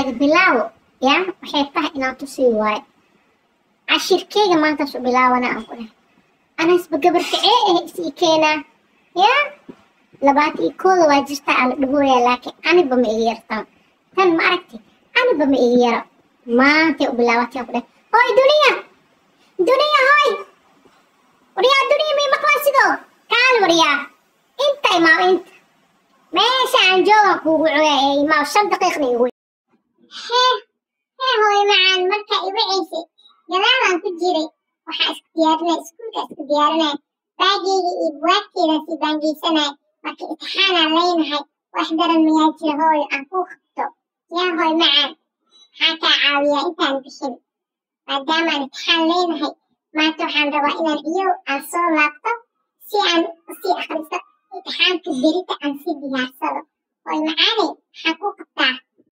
laga bilaabo ya waxay tahay inaan tusii waayo cashirkeyga maantaas u bilaawana aan ku dhahay anasba gabarkacee eh isii keenaa ya labaatan iyo kooda waa jirtaa aan la dhahooyaa laakiin aniba ma iga yartaan tan ma aragti aniba ma iga yaro maantay u bilaabatay aan ku dhahay hooy duniya duniya hooy waryaa duniya may maqlaa sidoo kaal waryaa inta imaam inta meesha aan joogan kuugu cunaa ee imaam shan daqiiqna igu hee hee hooy macaan marka iwacaysay gadaalaan ku jiray waxaa isku diyaarinaya iskuulka isku diyaarinaya baageyga iyo buwaagteeda si baangeysanaya marka imtixaanaan leynahay wax daran mayaa jira hooyo aan kuu qabto yaa hooy macaan maxaa kaa caawiyaa intaan bixin maadaamaan imtixaan leynahay maanta waxaan rabaa inaan iyow aan soo laabto si aan usii akhristo imtixaanka berita aan sii diyaarsado hooy macaane maxaa kuu qabtaa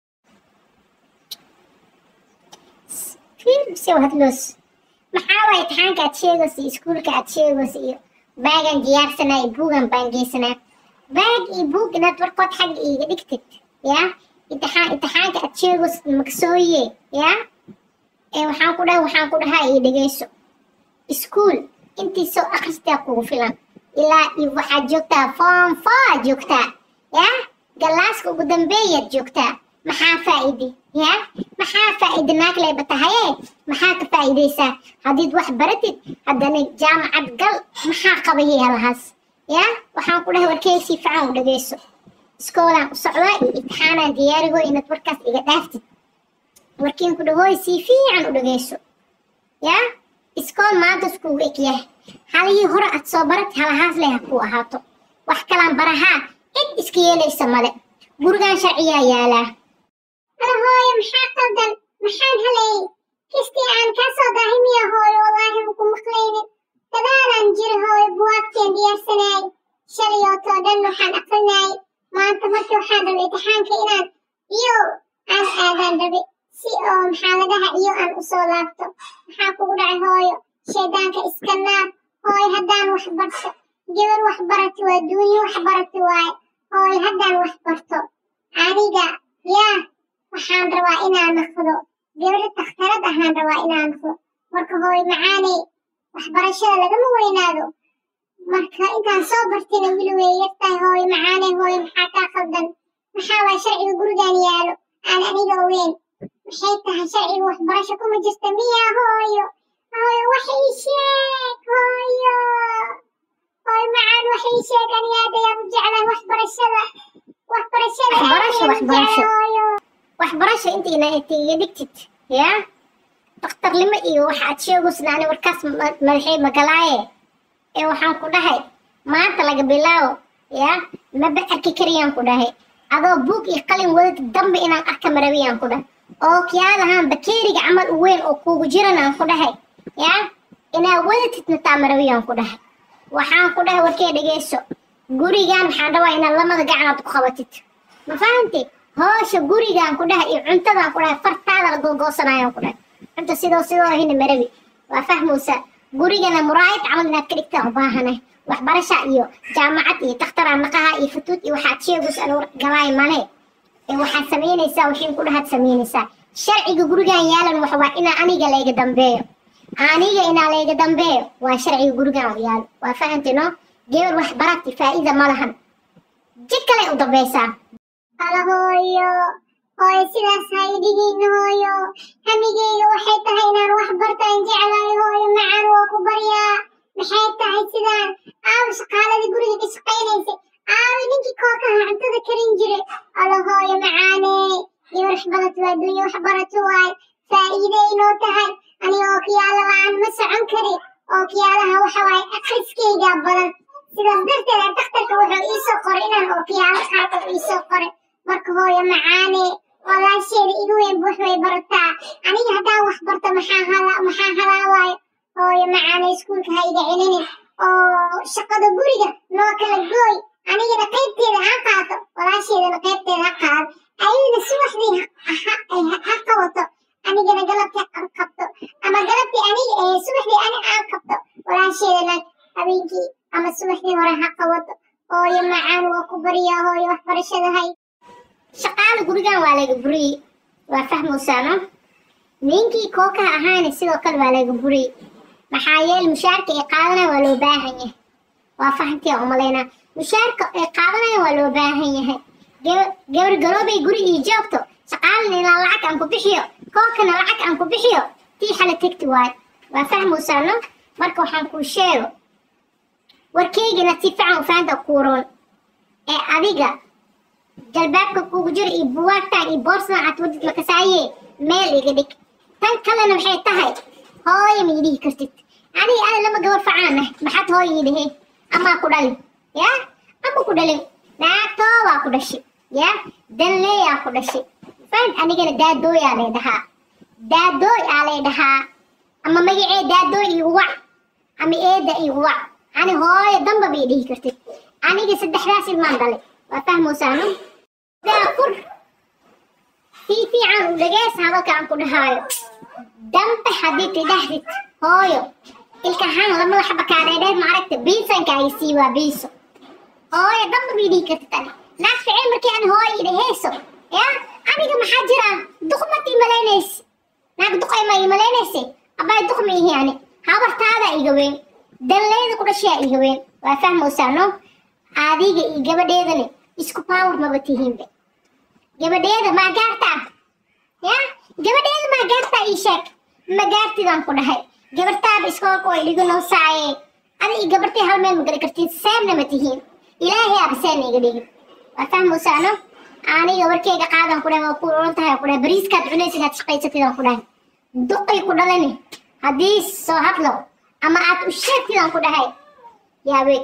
fiirbse hadloos maxaa waay imtixaanka aad sheegaysa iyo iskuulka aad sheegaysa iyo baagan diyaarsanaa iyo buugan baan geysanaa baag iyo buug inaad warkood xagga iiga dhigtid ya imtixaan imtixaanka aad sheegaysid magsooye ya ee waxaan ku dhahay waxaan ku dhahaa ii dhegeyso iskuul intii soo akhristaa kugu filan ilaa iyo waxaad joogtaa form four joogtaa ya galaaska ugu dambeeyaad joogtaa maxaa faa'iide ya maxaa faa'iide naaglayba tahaye maxaa ka faa'iideysaa haddiid wax baratid haddana jaamacad gal maxaa qabayay halahaas ya waxaan ku dhahay warkeyga si fiican u dhegeyso iskoolaan u socdaa iyo imtixaanaan diyaarigo inaad warkaas iga dhaaftid warkiin ku dhahooy si fiican u dhegeyso ya iskool maanta iskugu eg yahay halihii hore aad soo barat halahaas leh ha kuu ahaato wax kalaan barahaa cid iska yeelaysa male gurigan sharciyaa yaalaa ala hooyo maxaa qaldan maxaan haleeyey kistii aan kaa soo daahimiya hooyo wallaahi maku maqlaynin dadaalaan jira hooyo buwaagteen diyaarsanaayay shalayootoo dhan waxaan aqrinaayay maanta marka waxaan rabay imtixaanka inaan iyo aan aadaan rabe si oo maxaa la dhaha iyo aan usoo laabto maxaa kugu dhacay hooyo shaydaanka iska naar hooyo haddaan wax barto gabar wax barati waa duunyo wax barati waaye hooyo haddaan wax barto aniga yaa waxaan rabaa inaan noqdo gabadha takhtarad ahaan rabaa inaan noqdo marka hooyo macaaney waxbarashada lagama weynaado marka intaan soo bartina wili way yartahay hooyo macaaney hooyo maxaa kaa qaldan maxaa waa sharciga gurigaan yaalo aan aniga ogeyn maxay tahay sharciga waxbarasho kuma jirta miya hooyo hooyo wax ii sheeg hooyo hooyo macaan wax ii sheeg aniga aad ayaan u jeclahay waxbarashada waxbarashada aad Waxbarasho, ayaan u jeclahay waxbarasho. hooyo waxbarasho intiina intiiga dhigtid ya daktarnimo iyo waxa aad sheegaysid ani warkaas ma- madaxay magalaaye ee waxaan ku dhahay maanta laga bilaabo ya maba arki kariyaan ku dhahay adoo buug iyo qalin wadad dambe inaan arka marawiyaan ku dhahay oo kiyaadahaan bakeeriga camal u weyn oo kuugu jiran aan ku dhahay ya inaa wadatid nataa marawiyaan ku dhahay waxaan ku dhahay warkee dhegeyso gurigan waxaan rabaa inaad lamada gacanaad ku qabatid ma fahanti hoosha gurigaan ku dhahay iyo cuntadaan ku dhahay fartaada la googoosanayaan ku dhahay cunta sidoo sidoo hina marabi waa fahmaysaa gurigana muraayad camal inaad ka dhigtaan u baahanay waxbarasha iyo jaamacad iyo takhtaraa naqaha iyo futuud iyo waxaad sheegaysa aan galaay male ee waxaad samaynaysaa wixiin ku dhahaad samaynaysaa sharciga gurigaan yaalan waxa waa inaa aniga layga dambeeyo aniga inaa layga dambeeyo waa sharciga gurigaan yaalo waa fahanti no gabar wax barati faa'iida ma lahan jid kale u dambaysaa Hala hooyo, hooyo sidaas ha idhigiina hooyo. Hamigeyga waxay tahay inaan wax bartaan jeclahay hooyo macaan waa ku baryaa. Maxay tahay sidaan? Aawi shaqaaladii guriga ka shaqaynaysay. Aawi ninkii kookaha cuntada karin jiray. Hala hooyo macaane. Gabar wax barato waa dunya wax barato waay. Faa'iiday inoo tahay. Aniga oo kiyaala la'aan ma socon kari. Oo kiyaalaha waxa waaye akhriskeyga badan. sidaas darteed aan dhakhtarka wuxuu ii soo qoray inaan ookiyaalo qaato ii soo qoray marka hooyo macaane walaasheeda igu weyn wax way barataa aniga haddaan wax barto maxaa hala maxaa halaawaayo hooyo macaane iskuulka ha iga celinin oo shaqada guriga noo kala gooy anigana qaybteeda ha qaato walaasheedana qaybteeda ha qaado ayadana subaxdii ha- ha- ha- ha qabato anigana galabtii aan qabto ama galabtii aniga ee subaxdii ani aan qabto walaasheedana habeenkii ama subaxdii hore ha qabato hooyo macaan waa ku baryaa hooyo waxbarashada hay shaqaale gurigan waa laga buriyey waa fahmaysaano ninkii kookaha ahaana sidoo kale waa laga buriyey maxaa yeele mushaarka ay qaadanaya waa loo baahan yahay waa fahantii aan umalaynaa mushaarka ay qaadanaya waa loo baahan yahay Gaba- gabar garoobay guri ii joogto shaqaalin ilaa lacag aan ku bixiyo kookana lacag aan ku bixiyo tii xala tegti waay waa fahmaysaano marka waxaan kuu sheego warkaygana si fiican u fahanta kuuroon ee adiga jalbaabka kugu jira iyo buwaagtaan iyo boorsadan aad wadid makasaaye meel iga dhig tan kalena waxay tahay hooyo ma idhihi kartid aniga ana lama gabar facaanah maxaad hooyo ii dhahey amaa ku dhalin ya ama ku dhalin naagtoobaa ku dhashay ya danleeyaa ku dhashay fahant anigana daadooyaa lay dhahaa daadooy aa lay dhahaa ama magacee daadooy igu wac ama eeda igu wac ani hooyo damba bay dhihi kartid aniga saddexdaas ilmaan dhalay waa fahmaysaano daafur si fiican u dhageys hadalkaan ku dhahaayo dambe haddii tidhahdid hooyo ilkahaan lamada xaba kaadheedheed maaragta biisankaaga sii waa biiso hooyo damba bay dhihi kartid ani naag ficil markii ani hooyo idhaheyso ya aniga maxaa jira duqmad imalaynaysi naag duqay ma imalaynaysi abaay duq ma ihi ani habartaada iga weyn danleyda ku dhashaa iga weyn waa fahmaysaano adiga iyo gabadheedani isku power maba tihiinbe gabadheeda maa gaartaa ya gabadheeda maa gaartaa ii sheeg ma gaartidaan ku dhahay gabartaaba iskoolka way dhigu noosaaye adi iyo gabartay hal meel ma gari kartiin seemna ma tihiin ilaahay aaba seen iga dhigin waa fahmaysaano aniga warkeyga qaadan ku dhahay waa ku oran tahay ku dhahay bariiskaad cunaysid aad shaqaysatidaan ku dhahay duqay ku dhalani haddii soo hadlo ama aad u sheegtidaan ku dhahay yaaweeg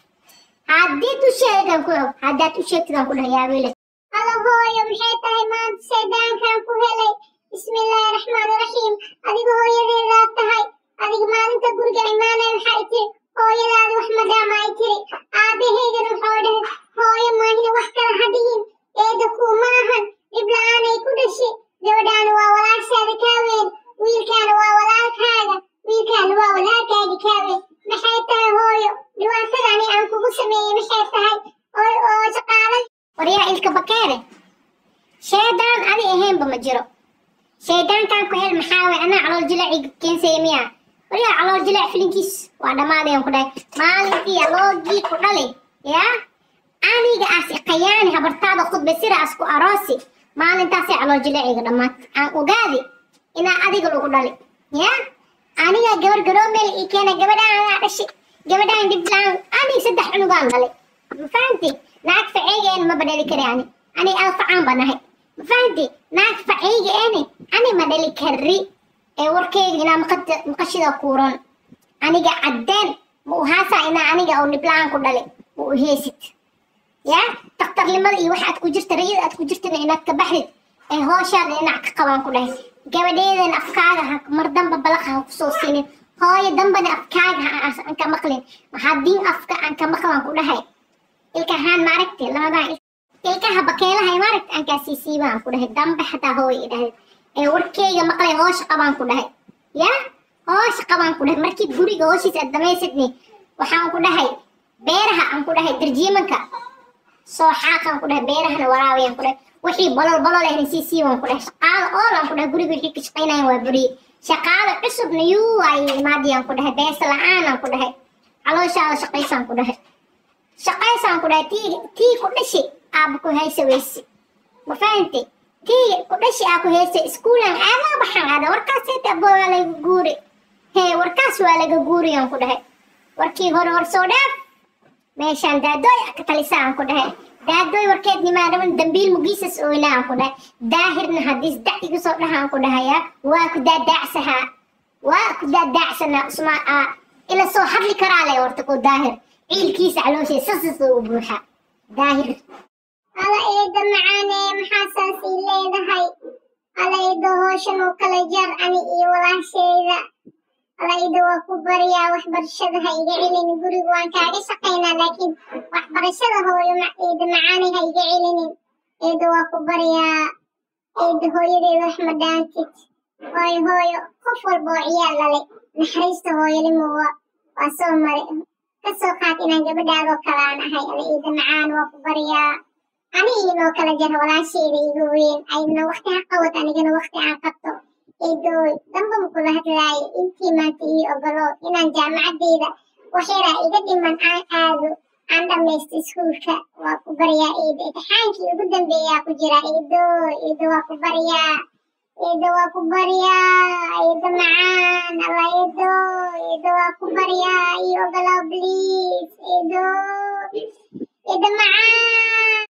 haddiid u sheegan ku og haddaad u sheegtidaan ku dhahay yaaweele alla hooyo maxay tahay maanta seedaankan ku helay bismillaahi raxmaani raxiim adiga hooyadeedaad tahay adiga maalinta guriga imaanay waxay tiri hooyadaadi wax madaama ay tiri aabbahaygana wuxuu dhahay hooyo maahina wax kala hadhiyin eeda kuu maahan dhib la-aanay ku dhashay gabadhaana waa walaashaada kaa weyn wiilkaana waa walaalkaaga wiilkaana waa walaalkaaga kaa weyn maxay tahay hooyo dhibaatadani aan kugu sameeyey maxay tahay oo oo shaqaale waryaa ilka bakeere shaydaan adi ahaynba ma jiro shaydaankan ku hel maxaa way anaa calool jilaaci keensaya miya waryaa calool jilaac filinkiis waa dhammaadayan ku dhahay maalintii aloogii ku dhali yaa aniga as iqayaani habartaada khudba siraas ku aroosi maalintaasay calool jilaaciga dhammaad aan ogaadi inaa adiga lagu dhali ya aniga gabar garoomeel ii keena gabadhaan anaa dhashay gabadhaan dhiblaan aniga saddex cunugaan dhalay ma fahanti naag faceygeena maba dhali kari ani ani alfacaan ba nahay ma fahanti naag faceygeeni ani ma dhali kari ee warkeyga inaa maqad- maqashida kuuran aniga caddeen ma uhaasaa inaa aniga oo dhiblaan ku dhali ma u heesid ya daktarnimada iyo waxa aad ku jirta rayada aad ku jirtana inaad ka baxdid ee hooshaada dhinac ka qabaan ku dhahay gabadheedan afkaaga ha mar damba balaqa ha kusoo siinin hooyo dambana afkaaga ha aan ka maqlin haddii afka aan ka maqlan ku dhahay ilkahaan maaragti labadan il- ilkaha bakeelaha maaragti aan kaa siisiibaan ku dhahay dambe xataa hooyo i dhahay ee warkeyga maqlay hoosha qabaan ku dhahay ya hoosha qabaan ku dhahay markii guriga hooshiisa aad dhamaysidni waxaan ku dhahay beeraha aan ku dhahay darjiimanka soo xaaqaan ku dhahay beerahana waraawayaan ku dhahay wixii bolol bolol ahna sii siiwan ku dhahay shaqaalo oolaan ku dhahay guriga wixii ka shaqaynayan waa beriye shaqaalo cusubna yuu ay imaadiyaan ku dhahay beesa la-aanaan ku dhahay calooshaada shaqaysaan ku dhahay shaqaysaan ku dhahay tii tii ku dhashi aaba ku haysa weyse ma fahamtay tii ku dhashi aa ku haysa iskuulan aadaa baxaan aada warkaas heeta abo waa laga guuri hee warkaas waa laga guuriyaan ku dhahay warkii hore hor soo dhaaf meeshaan daadooy ka talisaan ku dhahay daadooy warkeed nimaa dhaban dambiil mugiisas ooynaan ku dhahay daahirna haddiis dac igu soo dhahaan ku dhahaya waa ku daadaacsahaa waa ku daadaacsanaa usmaa aa ila soo hadli karaa le horta ku daahir ciilkiisa calooshay sasas u buuxa daahir ala eeda macaane maxaasaas ii leedahay ala eedo hooshan oo kala jar ani iyo walaashayda ala eedo waa ku baryaa waxbarashada ha iga celinin guriga waan kaaga shaqaynaa laakiin waxbarashada hooyo ma- eeda macaane ha iga celinin eedo waa ku baryaa eeda hooyadeeda wax ma dhaantid hooyo hooyo qof walba oo ciyaal dhalay naxariista hooyanimo waa waa soo mare kasoo qaad inaan gabadhaadoo kale aan ahay ala eeda macaan waa ku baryaa ani inoo kala jara walaasheeda iga weyn aydna waqti ha qabad anigana waqti aan qabto eedooy damba makula hadlaayo intii maanta ii ogolo inaan jaamacadeyda waxyara iga dhiman aan aado aan dhamaysto iskuulka waa ku baryaa eedo imtixaankii ugu dambeeyaa ku jira eedooy eedo waa ku baryaa eedo waa ku baryaa eedo macaan alla eedo eedo waa ku baryaa ii ogolow please eedo eedo macaan